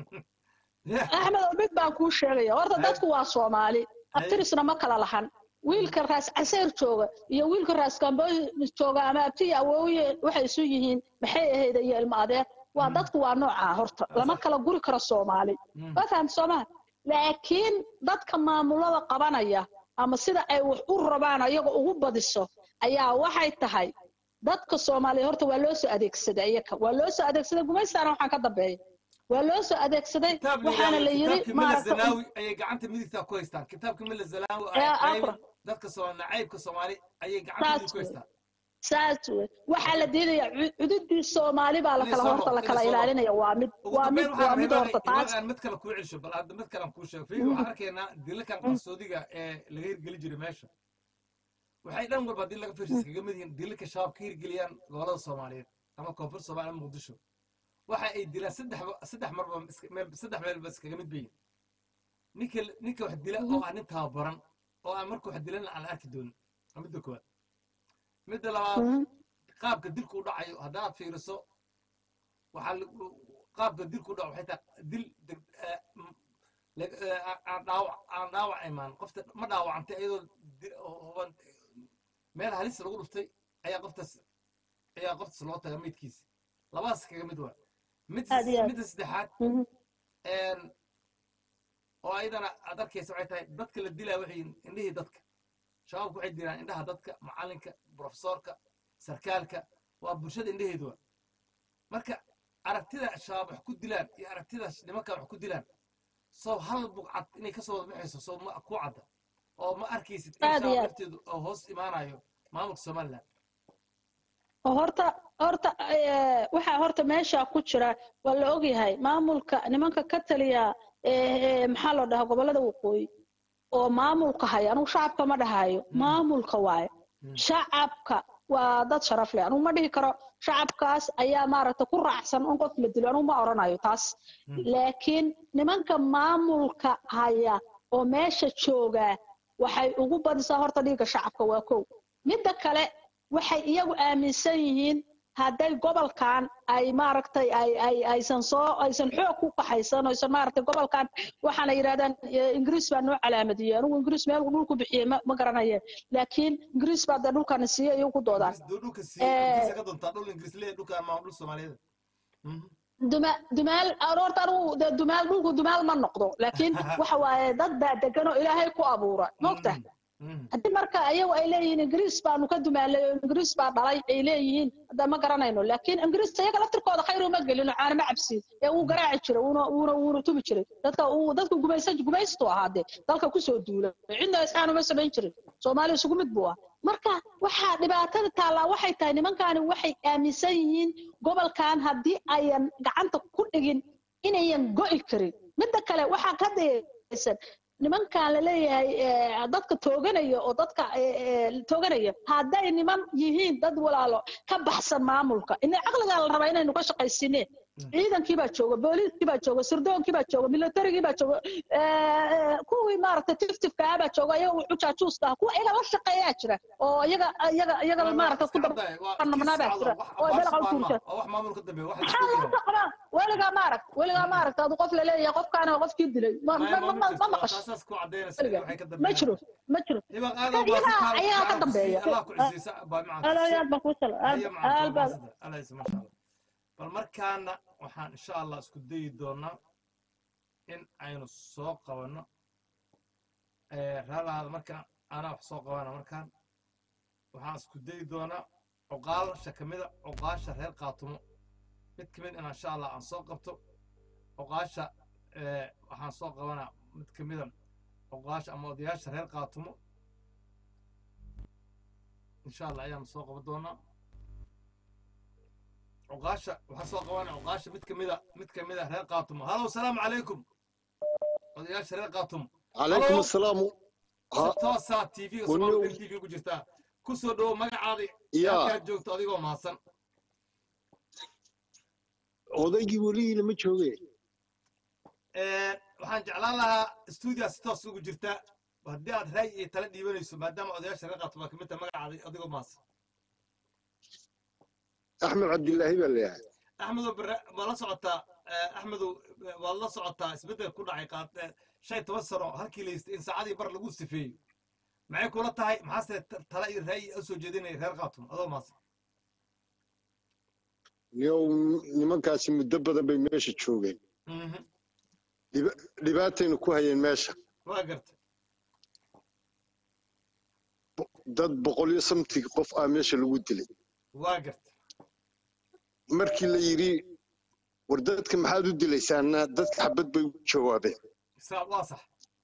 Speaker 2: ya
Speaker 5: axmed oo mid baan kuu sheegaya horta
Speaker 2: Hay.
Speaker 5: dadku waa soomaali
Speaker 2: Hay.
Speaker 5: abtirisna ma kala lahan wiilka raas caseyr jooga iyo wiilka raas gambooy jooga ama abti iyo awooye waxay isu yihiin maxay ahayd iyo ilmo adeer waa dadku waa noocaa horta lama kala guri karo soomaali
Speaker 2: Mm.
Speaker 5: waa fahamta soomaa laakiin dadka maamulada qabanaya ama sida ay wax u rabaan ayaga ugu badiso ayaa waxay tahay dadka soomaaliya horta waa loo soo adeegsaday iyaka waa loo soo adeegsaday gumaystaana waxaan ka dambeeya waa loo soo adeegsaday
Speaker 2: kitaab la
Speaker 5: waxaana la
Speaker 2: yidhaahdo
Speaker 5: yiri
Speaker 2: kitaabkii mila
Speaker 5: maaragta
Speaker 2: zanaawi ayay gacanta midigta ku haystaan kitaabkii mila zanaawi
Speaker 5: Ee,
Speaker 2: ay
Speaker 5: afra.
Speaker 2: qaybin dadka soo nacaybka soomaali ayay gacanta
Speaker 5: Saas
Speaker 2: midig ku
Speaker 5: wey.
Speaker 2: haystaan
Speaker 5: saas wey waxaa la diidayaa cu- cududii soomaali baa la
Speaker 2: Inay
Speaker 5: kala
Speaker 2: soo
Speaker 5: horta la
Speaker 2: noqdo,
Speaker 5: kala
Speaker 2: inay soo
Speaker 5: ilaalinaya waa mid
Speaker 2: ugu
Speaker 5: waa mid
Speaker 2: dambeyn
Speaker 5: waa
Speaker 2: waxaan
Speaker 5: mid
Speaker 2: rabaa
Speaker 5: horta taas
Speaker 2: aan mid kale kuu celsho bal hadda mid kale aan kuu sheego fiiri waxaan arkaynaa dilalkan qarsoodiga ee laga hirgeli jiray meesha waxay dhan walba haddii laga fiirsa iskaga mid yihiin dilalka shabaab ka hirgeliyaan gobolada soomaaliyeed ama koonfur soomaaliya ama muqdisho waxa ay dilaan saddex saddex marba iska- meel saddex meelba iskaga mid bayin ninka ninka wax dila oo aan nin tababaran oo aan marka wax dilana aan la arki doonin waa midda koowaad midda labaad
Speaker 5: Mhm.
Speaker 2: qaabka dilku u dhacayo haddaad fiiriso waxaa lagu- qaabka dilku u dhaco waxay tahay dil deg- eh, m- lag- eh, aan- aan dhaawac aan dhaawac imaan qofta ma dhaawacantay iyadoo di- oo huban meel halis lagu dhuftay ayaa qoftaas ayaa qoftaas loo taga midkiisa labadaas kaga mid waa mid
Speaker 5: Aad iyo aad.
Speaker 2: midda saddexaad
Speaker 5: Mhm.
Speaker 2: een, oo ayadana aad arkaysa waxay tahay dadka la dilaa waxay yihiin indhihii dadka shabaabku waxay dilaan indhaha dadka macalinka profesorka sarkaalka waa bulshada indhaheedu waa marka aragtida shabaab wax ku dilaan iyo aragtida nimanka wax ku dilaan soo hal buqcad inay kasoo wada baxayso soo ma ku cadda oo ma arkaysid in
Speaker 5: Aad iyo
Speaker 2: shabaab
Speaker 5: aad.
Speaker 2: lafteedu oo hoos imaanayo maamulka somaliland
Speaker 5: oo horta horta eh, waxaa horta meesha ku jira waa la ogyahay maamulka nimanka ka taliya eh, eh, maxaa loo dhahaa gobolada waqooyi oo maamulka haya anugu shacabka ma dhahayo maamulka waaye shacabka waa dad sharaf leh anugu ma dhihi karo shacabkaas ayaa maaragta ku raacsan in qof la dilo anugu ma oranayo taas laakiin nimanka maamulka haya oo meesha jooga waxay ugu badisaa horta dhiigga shacabka waa kow midda kale waxay iyagu aaminsan yihiin hadday gobolkan ay maaragtay ay ay aysan soo aysan xoog ku qaxaysan aysan maaragtay gobolkan waxaana yidhahdaan ingiriis baa noo calaamadiyey anigu ingiriis meel dhulku bixiyey ma ma garanayeen laakiin ingiriis baa dee dhulkana siiyey iyagu ku doodaan
Speaker 2: dhulka siiyey ka doontaa dhul ingiriis leeyahay dhulkaan maa dhul soomaaliyeed
Speaker 5: duma dumaal horta anigu dee dumaal dhulku dumaal ma noqdo laakiin waxa waaye dad baa degan oo ilaahay ku abuura moogta haddii marka ayagu ay leeyihiin ingiriis baanu ka dumaalay oo ingiriis baa dhalay ay leeyihiin hadda ma garanayno laakiin ingiriis iyaga laftirkooda khayr uma gelin oo caanama cabsiin ee wuu garaaci jiray wuuna wuuna wuuna tubi jiray dadka uu dadka gumaysa gumaystu ahaa dee dalka kusoo duula cidna isxaan uma samayn jirin soomaali isugu mid buu ah marka waxaa dhibaatada taallaa waxay tahay nimankaani waxay aaminsan yihiin gobolkan haddii ayan gacanta ku dhigin inayan go'i karin midda kale waxaa ka dayaysan nimankan la leeyahay dadka tooganaya oo dadka tooganaya hadday niman yihiin dad walaalo ka baxsan maamulka ina caqligaa la rabaa inaynu ka shaqaysineen ciidankii baa jooga booliiskii baa jooga sirdoonkii baa jooga militarigii baa jooga kuwii maaragtay tiftifka ah baa jooga iyaga xujaajuuska ah kuwa iyaga la shaqeeyaa jira oo iyaga iyaga iyaga maaragtay ku dabanabnaa baa jira oo belaqa u tuurta maxaa loo dhaqmaa weligaa maaragt weligaa maaragt adu qof laleeyahay qofkaana qofkii dilay ma maqasho ma jiro ma jiro iyagaa iyagaa ka dambeeya aad baan kuu sala
Speaker 2: bal markaana waxaan insha allah isku dayi doonaa in aynu soo qabanno raalaada markaan anaa wax soo qabana markaan waxaan isku dayi doonaa cuqaalasha ka mida cuqaasha reer qaatumo mid ka mid in insha allah aan soo qabto cuqaasha waxaan soo qabanaa mid ka mida cuqaasha ama odayaasha reer qaatumo insha allah ayaanu soo qaban doonaa عقاشة وحصل قوانين عقاشة مت كميدا مت كميدا رير قاتم هلا والسلام عليكم يا شرير قاتم
Speaker 6: عليكم السلام
Speaker 2: توسا تي في وصور تي في كجرتا كسو دو مقعادي
Speaker 6: يا
Speaker 2: كاد جوجتو adigoo maasan
Speaker 6: odaygii weli lama jooge
Speaker 2: waxaan jeclaan lahaa stuudiya si toos ugu jirta haddii aad raay iyo tala dhiibanayso maadaama odayaasha reer qaatuma kamid tahay magacaadi adigoo maasan
Speaker 6: axmed cabdilaahi baa leeyahay
Speaker 2: axmedow bare waa la socotaa axmedow waad la socotaa isbeddel ku dhacay qaad shan toban sano halkii la yistay in saacadii bar lagu sifeeyo maxay kula tahay maxaase tala iyo ra'yi u soo jeedinaya reer qaatum adoo maas
Speaker 6: niyow nimankaasi muddo badan bay meesha joogeen dhibaatayna ku hayeen meesha
Speaker 2: waa garta
Speaker 6: dad boqol iyo samtig qof ah meesha lagu dilay
Speaker 2: waa garta
Speaker 6: markii la yidhi war dadka maxaad u dilaysaana dadka xabad bay u jawaabeen
Speaker 2: waa sax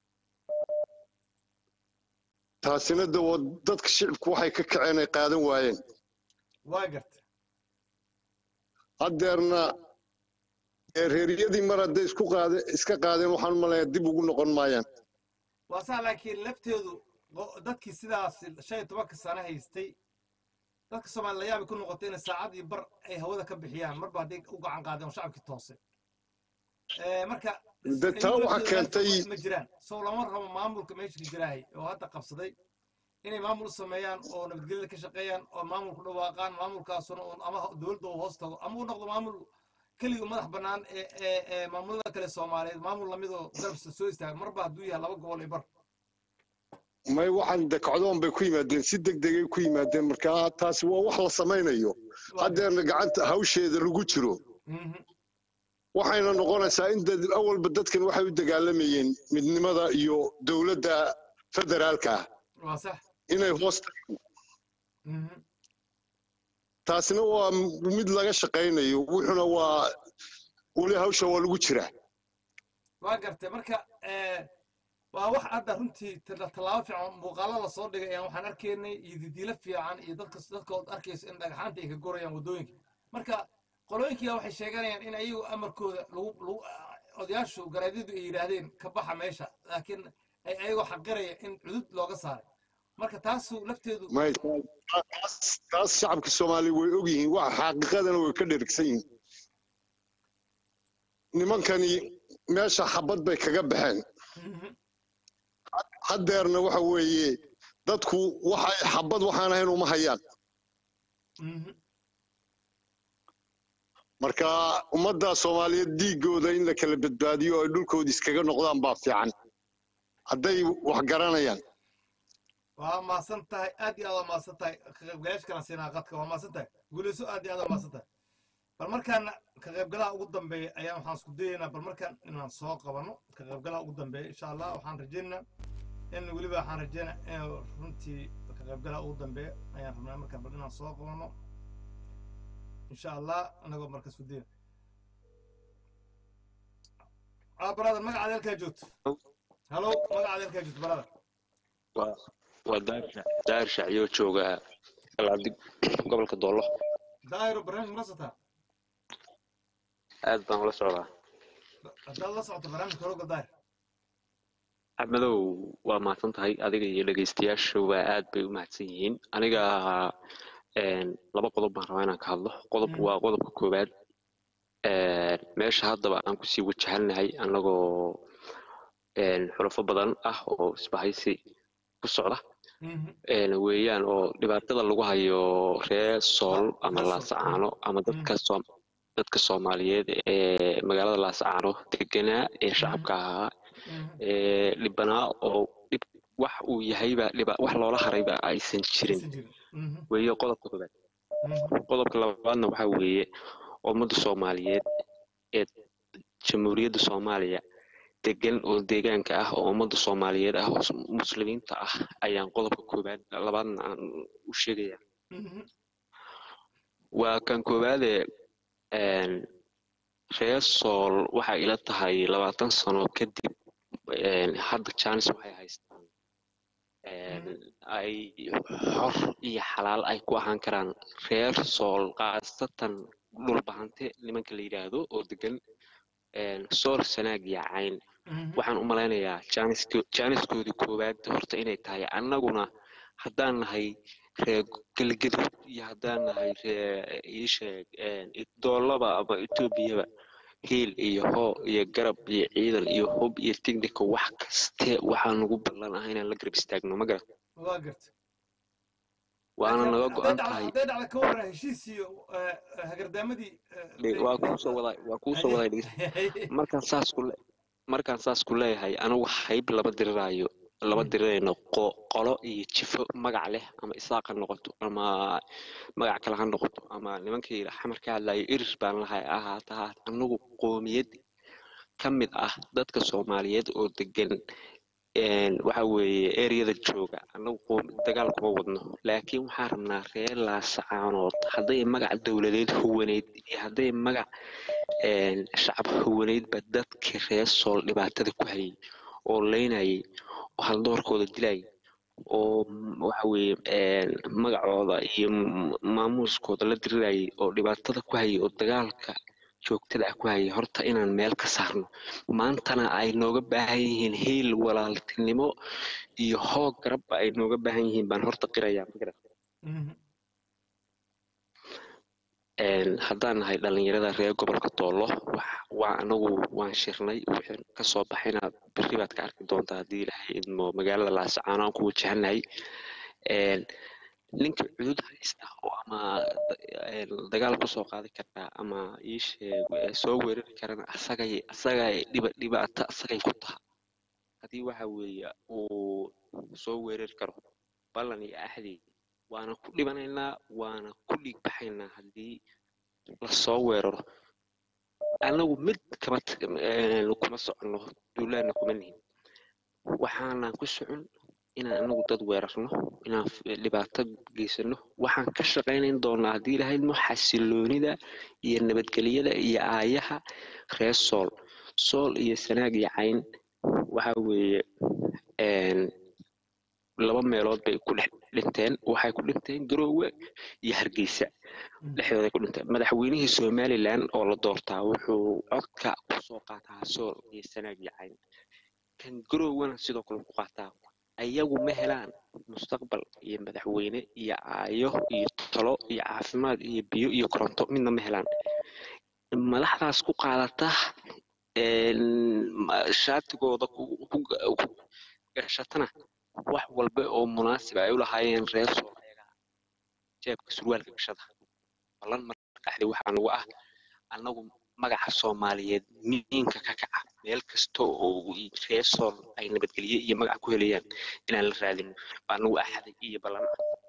Speaker 6: taasina de waa dadka shicibku waxay ka kaceen ay qaadan waayeen
Speaker 2: waa garta
Speaker 6: haddeerna reeryadii mar hadday isku qaade iska qaadeen waxaan umalayaa dib ugu noqon maayaan
Speaker 2: waa sax laakiin lafteedu dadkii sidaas shan iyo tobanka sano haystay dadka soomaali la yaabi ku noqotay inay saacad iyo bar ay hawada ka bixiyaan marba hadday u gacan qaadeen oo shacabkii toose marka
Speaker 6: de taa waxa keentay
Speaker 2: ma jiraan sow lama rabo maamulka meesha ka jiraahay oo hadda qabsaday inay maamul u sameeyaan oo nabadgelyada ka shaqeeyaan oo maamulku dhawaaqaan maamulkaasuna ama dowladda uu hoos tago ama uu noqdo maamul keliga madax bannaan ee maamulada kale soomaaliyeed maamul lamidoo garabsa soo istaaga marba hadduu yahay laba gobol iyo bar
Speaker 6: may waxaan dekacdoon bay ku yimaadeen si deg degay ku yimaadeen marka taasi waa wax la samaynayo haddeerna gacanta hawsheeda lagu jiro waxayna noqonaysaa in awalba dadkan waxay u dagaalamayeen midnimada iyo dowladda federaalka ah inay hoos taasina waa mid laga shaqaynayo wuxuna waa weli hawsha waa lagu jiraa
Speaker 2: waa gartay marka waa wax hadda runtii tallaabo fiican muuqaalo la soo dhigay ayaan waxaan arkaynay iyo didiilo fiican iyo dadka dadkood arkayso in dhagaxaanta ay ka gorayaan waddooyinka marka qolooyinkiiga waxay sheeganayaan in ayagu amarkooda lagu lagu odayaashu garaadyadu ay yidhaahdeen ka baxa meesha laakiin ay ayagoo xaqiraya in cudud looga saaray marka taasu lafteedu
Speaker 6: taas shacabka soomaaliya way og yihiin wax xaqiiqadana way ka dherigsan yihiin nimankani meesha xabad bay kaga baxeen haddeerna waxa weeye dadku waxay xabad waxaan ahayn uma hayaan marka ummadda soomaaliyeed dhiiggooda in la kala badbaadiyo oo ay dhulkooda iskaga noqdaan baa fiican hadday wax garanayaan
Speaker 2: waa maasan tahay aad iyo aad waa maasan tahay ka qaybgalayaasha kala siinaa qadka waa maasan tahay guulayso aad iyo aad waa maasan tahay bal markaan ka qaybgalaha ugu dambeeya ayaan waxaan isku dayaynaa bal markaan inaan soo qabano ka qaybgalaha ugu dambeeya insha allah waxaan rajaynaynaa in weliba waxaan rajaynaa in runtii ka qaybgalaha ugu dambeeya ayaan rabnaa markaan bal inaan soo qabano insha allah anagoo marka isku dayna ah brother magacaad halkaa joogto halo magacaad halkaa joogto brother
Speaker 7: waa waa daarsha daarsha ayuu joogaa galaadig gobolka doolo
Speaker 2: daahiro barnaamij ma socotaa
Speaker 7: aad baan ula socdaa
Speaker 2: haddaad la socoto barnaamijka horoga daahir
Speaker 7: axmedow waa mahadsan tahay adiga iyo dhegaystayaasha waa aad bay u mahadsan yihiin aniga laba qodob baan rabaa inaan ka hadlo qodob waa qodobka koowaad meesha haddaba aan kusii wajahannahay annagoo xulafo badan ah oo isbahaysi ku socda weeyaan oo dhibaatada lagu hayo reer sool ama laasacaano ama dadka dadka soomaaliyeed ee magaalada laasacaano deganaa ee shacabka ahaa ee dhibanaa oo dhib wax uu yahayba dhiba wax loola harayba aysan jirin weeye qodobka koobaad qodobka labaadna waxaa weeye ummadda soomaaliyeed ee jamhuuriyadda soomaaliya degan oo deegaanka ah oo ummadda soomaaliyeed ah oo muslimiinta ah ayaan qodobka koobaad labaadna aan u sheegaya waa kan koowaade reer sool waxay ila tahay labaatan sano kadib hadda janis waxay haystaan ay xor iyo xalaal ay ku ahaan karaan reer sool khaasatan dhulbahante nimanka la yidhaahdo oo degan sool sanaag iyo cayn waxaan u malaynayaa jaaniskoodii koowaad horta inay tahay annaguna haddaan nahay reer galgaduud iyo haddaan nahay ree iisheeg doolaba ama etoobiyaba hiil iyo hoo iyo garab iyo ciidan iyo hub iyo tignika wax kaste waxaa nagu ballan ah inaan la garab istaagno ma garat
Speaker 2: waa garta
Speaker 7: waana naga go-an tahay
Speaker 2: hadday dhacda ka warran heshiis iyo hagardaamadii
Speaker 7: waa kuusoo wadaa waa kuusoo wadaa dhegeysta markaan saas ku le markaan saas ku leeyahay anigu hayb laba diriraayo laba dirirayno qolo iyo jifo magac leh ama isaaq ha noqoto ama magac kale ha noqoto ama nimankii xamar ka hadlayo irir baan lahay ahaata haat anagu qoomiyad ka mid ah dadka soomaaliyeed oo degan waxa weeye ereyada jooga anagu dagaal kuma wadno laakiin waxaan rabnaa reer laasacaanood hadday magac dowladeed huwaneyd iyo hadday magac shacab huwaneydba dadka reer sool dhibaatada ku hayay oo leynayay oo haldoorkooda dilayay oo waxa weeye magacooda iyo maamuuskooda la dirirayay oo dhibaatada ku hayay oo dagaalka joogtada ah ku hayay horta inaan meel ka saarno maantana ay nooga baahan yihiin hiil walaaltinimo iyo hoog garabba ay nooga baahan yihiin baan horta qirayaa magarad haddaan nahay dhalinyarada reer gobolka doolo waa anagu waan shirnay wixii kasoo baxayna berri baad ka arki doontaa haddii ilaahay idmo magaalada laasacaano aan ku wajahannahay ninka cudud haysta oo ama dagaal kusoo qaadi karaa ama iisheeg soo weerari karana asagay asagay dhiba dhibaato asagay ku taha haddii waxa weeye uu soo weerari karo ballan iyo axdi waana ku dhibanaynaa waana ku dhiig baxaynaa haddii lasoo weeraro anagu mid kama kuma soconno duulaana kuma nihin waxaanaan ku socon inaan anagu dad weerarno inaan dhibaato geysano waxaan ka shaqaynayn doonaa haddii ilahaydmo xasiloonida iyo nabadgelyada iyo aayaha reer sool sool iyo sanaag iyo cayn waxa weeye laba meelood bay ku dhex dhinteen waxay ku dhinteen garoowe iyo hargeysa dhexdooday ku dhinteen madaxweynihii somalilan oo la doortaa wuxuu codka kusoo qaataa sool iyo sanaag iyo cayn kan garoowena sidoo kale ku qaataa ayagu ma helaan mustaqbal iyo madaxweyne iyo aayo iyo talo iyo caafimaad iyo biyo iyo koronto midna ma helaan madaxdaas ku qaadata shaatigooda gashatana wax walba oo munaasib ay u lahaayeen reer sool ayaga jeebka surwaalka gashada ballan marka qaxday waxaa nagu ah annagu magaca soomaaliyeed miinka ka kaca meel kasta oo reer sool ay nabadgelye iyo magac ku helayaan inaan la raadino baa nagu axaday iyo ballan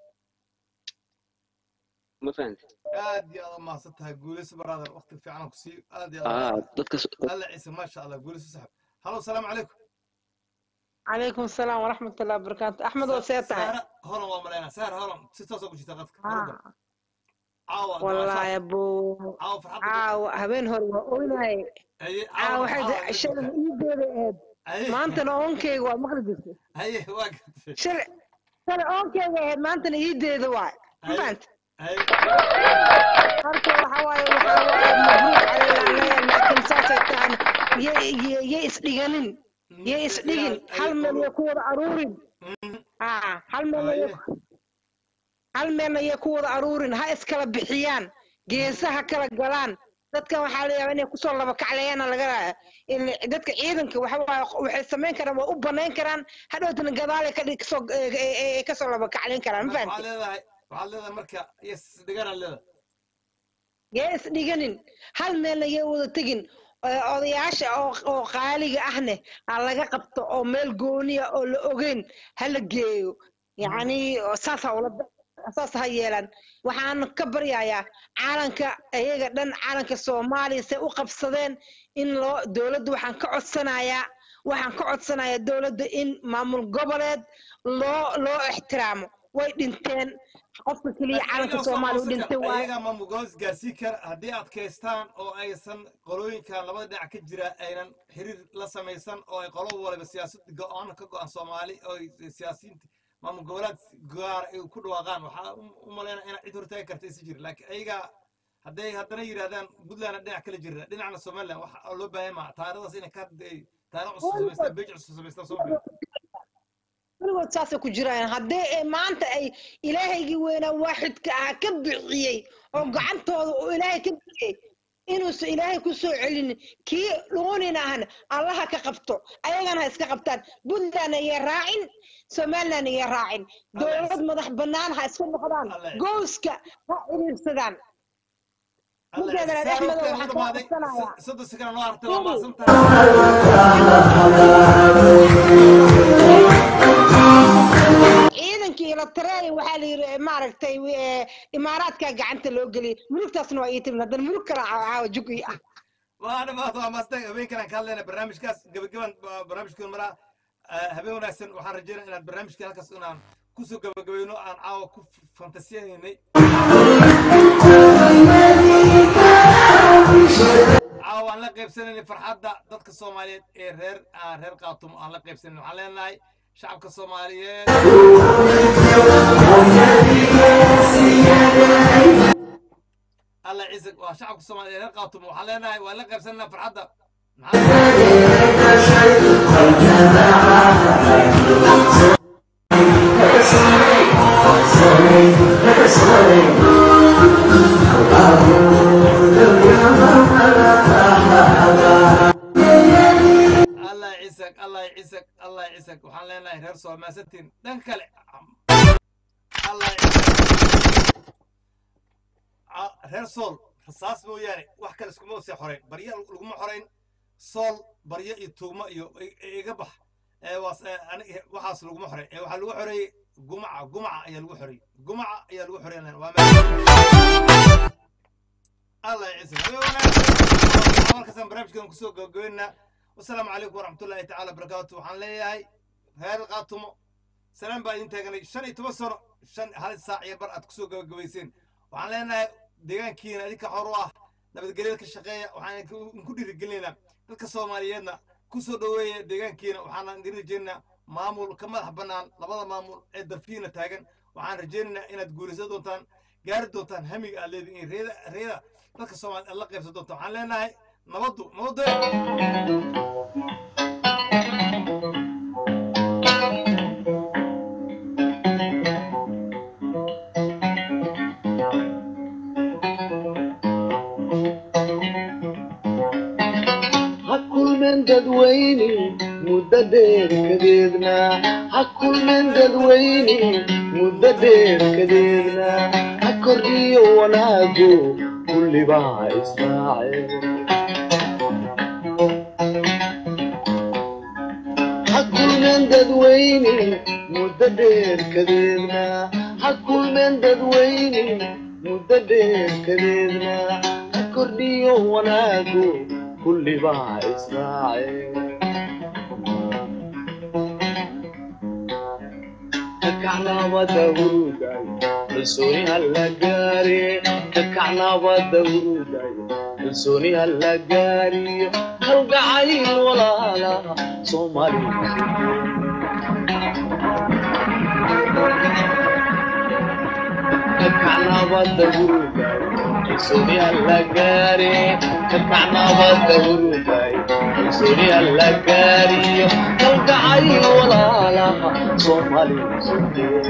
Speaker 7: ma fahamtid
Speaker 2: aad iyo aad umahadsan tahay guulayso brother waqti fiican ku sii aad iyo
Speaker 7: aa
Speaker 2: aad
Speaker 7: dadka
Speaker 2: alla ciise maasha allah guulayso saxib halo salaamu calaykum
Speaker 8: عليكم السلام ورحمة الله وبركاته أحمد وسيتها
Speaker 2: saara holan waa malaynaa saara holan si toos ku jirta qadka
Speaker 8: آه.
Speaker 2: caawa
Speaker 8: والله يا أبو
Speaker 2: caawa farxadda
Speaker 8: عاو هبين هو وأولاي
Speaker 2: haye
Speaker 8: عاو
Speaker 2: caawa
Speaker 8: حد
Speaker 2: caawa
Speaker 8: شل إيدي
Speaker 2: haye
Speaker 8: ما أنت أونكي ومخرج
Speaker 2: haye waa gartay
Speaker 8: شل شل أونكي ما أنت إيدي ذواي ما
Speaker 2: haye
Speaker 8: أنت
Speaker 2: haye
Speaker 8: marka waxa waaye waxa waaye mabruuc calayna laakiin saasay tahan yay isdhiganin yay isdhigin hal meel yay ku wada aruurin aa hal meel
Speaker 2: haye
Speaker 8: hal meelna yay ku wada aruurin ha iskala bixiyaan geesaha kala galaan dadkan waxaa la yaabaa inay kusoo laba kacleeyana laga il- dadka ciidanka waxa waaye waxay samayn karaan waa u banayn karaan hadhowtana gadaal ay ka dhig- kasoo ay- ay- ay kasoo laba kacleyn karaan ma
Speaker 2: waxaad
Speaker 8: fahamtid
Speaker 2: leedahay waxaad leedahay marka yes dhiganaa leedahay
Speaker 8: yee isdhiganin hal meelna yee wada tegin ee odayaasha oo oo qaaliga ahne ha laga qabto oo meel gooniya oo la ogeyn ha la geeyo yacni saas ha ula saas ha yeelan waxaan ka baryayaa caalanka iyaga dhan caalanka soomaaliya say u qabsadeen in loo dowladda waxaan ka codsanayaa waxaan ka codsanayaa dowladda in maamul goboleed loo loo ixtiraamo way dhinteen qofka keliya caalanka soomaaliya u dhintay waaye
Speaker 2: ayaga maamulgoos gaarsii kara haddii adkaystaan oo aysan qolooyinka labada dhinac ka jira aynan xiriir la samaysan oo ay qolo waliba siyaasad go-aan ka go-an soomaali oo ay siyaasiyiinta maamul goboleed gaar ay ku dhawaaqaan waxaa u- u malaynaya inaa cid hortaagi karta isi jira laakiin ayaga hadday haddana yidhahdaan puntlandna dhinac kala jira dhinacna somaliland waxa loo baahan maa taarikhdaas inay ka taarikh cusub samaystaan beej cusub samaystaan soo filan
Speaker 8: weligood saasay ku jiraan haddii ay maanta ay ilaahaygii weynaa waaxidka ah ka bixiyey oo gacantooda uu ilaahay ka bixiyey inuusan ilaahay ku soo celinin kii dhuunina ahna allaha ka qabto ayagana ha iska qabtaan puntlandna iyo raacin somalilandna iyo raacin dowlad madax bannaan ha iska noqdaan gooska ha xiriirsadaan ninkeedana dhexmada waxaan kaa codsanayaa
Speaker 2: soddon sekana noo hartay waa maasantahay
Speaker 8: ciidankii la tareey waxaa la yidhi maaragtay eh, imaaraadka gacanta loo geliyay mulugtaasna waa ii timid haddana mulug kala caawa jugi ah
Speaker 2: waa dhamaata waa maastay habeenkan ka hadlayna barnaamijkaas gabagaban barnaamijkan maraa habeen wanaagsan waxaan rajeynaya inaad barnaamijka halkaas inaan kusoo gabagabayno aan caawa ku fantasiyahaynay caawa aan la qaybsanaynay farxadda dadka soomaaliyeed ee reer aan reer qaatumo aan la qaybsanayn waxaan leenahay shacabka soomaaliyeed alla ciise waa shacabka soomaaliyeed ee reer qaatumo waxaan leenahay waan la qaybsanaynaa farxadda allah ciisag allah ciisag allah ciisag waxaan leenahay reer soomaasatiin dhan kale allah ciisag Ca- reer sool rasaas mooyaane wax kale iskuma sii xorayn barya laguma xorayn sool baryo iyo tuugmo iyo i- i- iga bax ee waas ee ani- waxaas laguma xorayn ee waxaa lagu xoreeyey gumaca gumaca ayaa lagu xoreeyey gumaca ayaa lagu xoreyn waa meel الله يعزك markaasaan barnaamijkan kusoo gabagabeynaa wasalaamu calaykum waraxmatullaahi tacaala barakaatu waxaan leeyahay reer qaatumo salaan baa idin taaganay shan iyo toban sano shan hal saac iyo bar aad kusoo gabagabayseen waxaan leenahay deegaankiina idinka xor u ah nabadgelyada ka shaqeeya waxaan idinku dhiirigelinaynaa dadka soomaaliyeedna kusoo dhoweeya deegaankiina waxaan idin rajaynaynaa maamul ka madax bannaan labada maamul ee dalkiina taagan waxaan rajaynaynaa inaad guulaysan doontaan gaari doontaan hamiga aad leedihiin reeda reeda dadka soomaaliya aad la qaybsan doontaan waxaan leenahay nabaddu nabaddu
Speaker 9: ha kulmeen dadweyne muddo dheer kadeedna ha kulmin dadweyne muddo dheer kadeedna ha kordhiyo wanaagu kullibaa israace ha kulmen dadweyne muddo dheer kadeedna ha kulmen dadweyne muddo dheer kadeedna ha kordhiyo wanaagu kullibaa israace kakacnabada huruday kalsooni hala gaare kakacnabada huruday kalsooni hala gaariyo kalgacayl walaala kakacnabada huruday kalsooni hala gaare kakacnabada huruday kalsooni hala gaariyo kalgacayl walaalaha soomaaliya sugeen